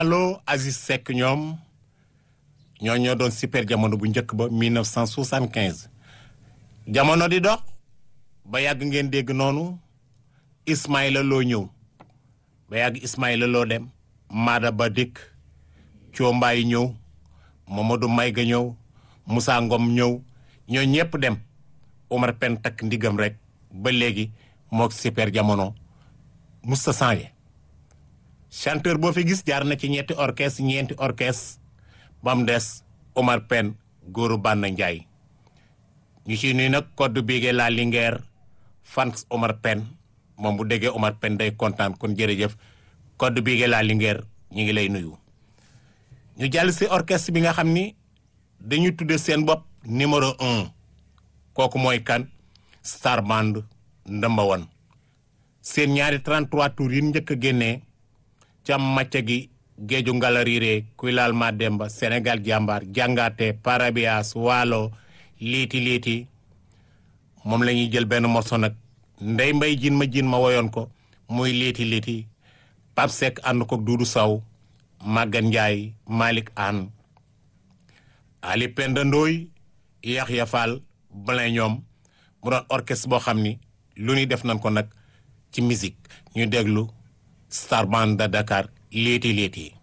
allo Aziz Seck ñoom ñoo ñoo doon super jamono bu njëkk ba 1975 jamono di dox ba yàgg ngeen dégg noonu Ismaïla Loo ñëw ba yàgg Ismaïla Loo dem Maada Ba dikk Coombaay ñëw Mamadou Mayga ñëw Moussa Ngom ñëw ñoo ñëpp dem Omar Pen takk ndigam rek ba léegi mook super jamono musta changé chanteur boo fi gis jaar na ci ñetti orchestre ñeenti orchestre ba mu des Omar Pen góoru Banna Njaay ñu ci nuy nag code bigee la Linguère fans Omar Pen moom bu déggee Omar Pen day kontaan kon jërëjëf code bigee la Linguère ñu ngi lay nuyu ñu jàll si orchestre bi nga xam ni dañu tudde seen bopp numéro un kooku mooy kan Star Band ndëmba wan seen ñaari 33 tours yi njëkk a génnee cam macca gi géeju ngalariire kuy laal ma demba Sénégal jàmbaar jàngaate parabias waalo liiti liiti moom la ñuy jël benn morceau nag ndey mbay jin ma jin ma woyoon ko muy liiti liiti Pape Seck ànd ko Duudu Saw Magan Njaay Malick Anne Ali Penda Ndooy Yaxya Fall Blin ñoom mu doon orchestre boo xam ni lu ñuy def nañ ko nag ci musique ñu déglu Star Band de Dakar léeti léeti